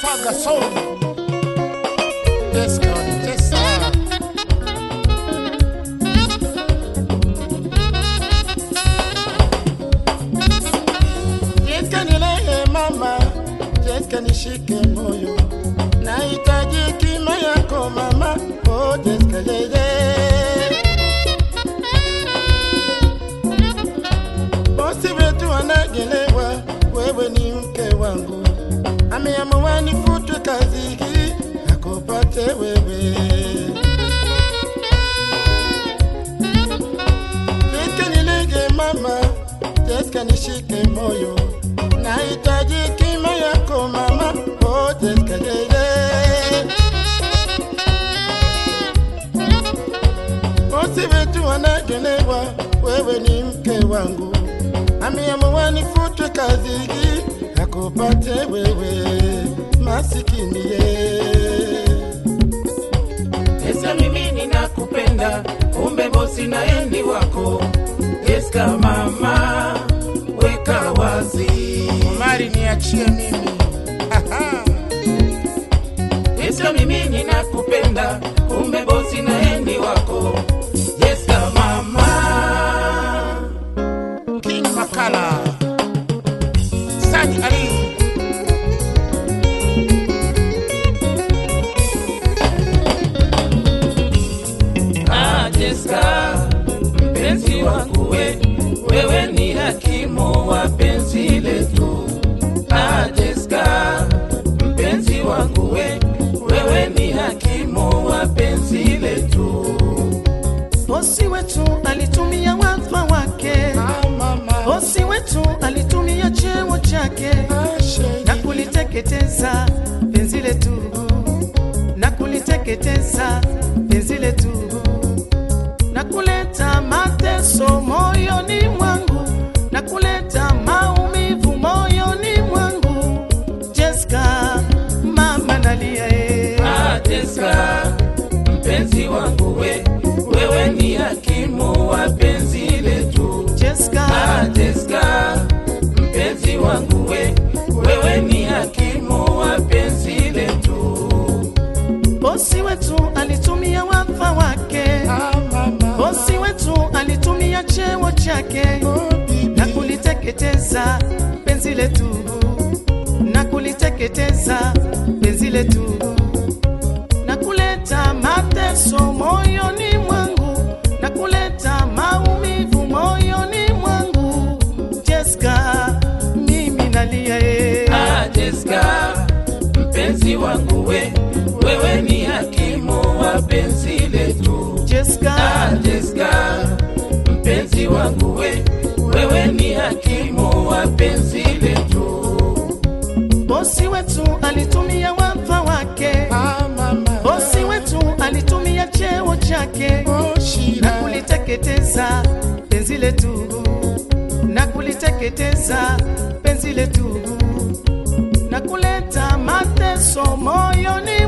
mwaga soul. Yes, God, yes, sir. Jeska nilee mama, Jeska nishike moyo, nahitaji kima yako mama, oh Jeska yeye. Bosi wetu anagelewa, wewe ni mke wangu, ameamua nifutwe kazi hii, akupate wewe. Jeska nilege mama, Jeska nishike moyo, nahitaji kima yako mama, oh Jeska yeye. Bosi wetu wanagelewa, wewe ni mke wangu, ameamua nifutwe kazi hii, akupate wewe, masikini ye. Eska mimi ninakupenda, kumbe bosi na endi wako. Eska mama, weka wazi. Mari niachie mimi. Aha. Eska mimi ninakupenda, kumbe bosi na endi wako. Eska mama, King Makala. Sani Ali. ah Eska, mpenzi wangu we, wewe ni hakimu wa penzi letu. Ah Eska, mpenzi wangu we, wewe ni hakimu wa penzi letu. Bosi wetu alitumia wadhifa wake, Ah, mama. bosi wetu alitumia cheo chake Ah, shady. na kuliteketeza penzi letu, na kuliteketeza penzi letu, na kuleta mateso moyoni mwangu, na kuleta maumivu moyoni mwangu. Jessica, mama nalia eh. Ah, Jessica, mpenzi wangu we, wewe ni hakimu wa penzi letu. Jessica, Ah, Jessica, mpenzi wangu we, wewe ni hakimu wa penzi letu. bosi wetu alitumia wadhifa wake, Ah, mama. bosi wetu alitumia cheo chake Oh, bibi. na kuliteketeza penzi letu, na kuliteketeza penzi letu, na kuleta mateso moyoni mwangu, na kuleta maumivu moyoni mwangu. Jessica, mimi nalia eh. Ah, Jessica, mpenzi wangu we, wewe ni hakimu wa penzi letu. Jessica, Ah, Jessica, mpenzi wangu we, wewe ni hakimu wa penzi letu. bosi wetu alitumia wadhifa wake, Ah, mama. bosi wetu alitumia cheo chake Oh, na shida. kuliteketeza penzi letu, na kuliteketeza penzi letu, na kuleta mateso moyoni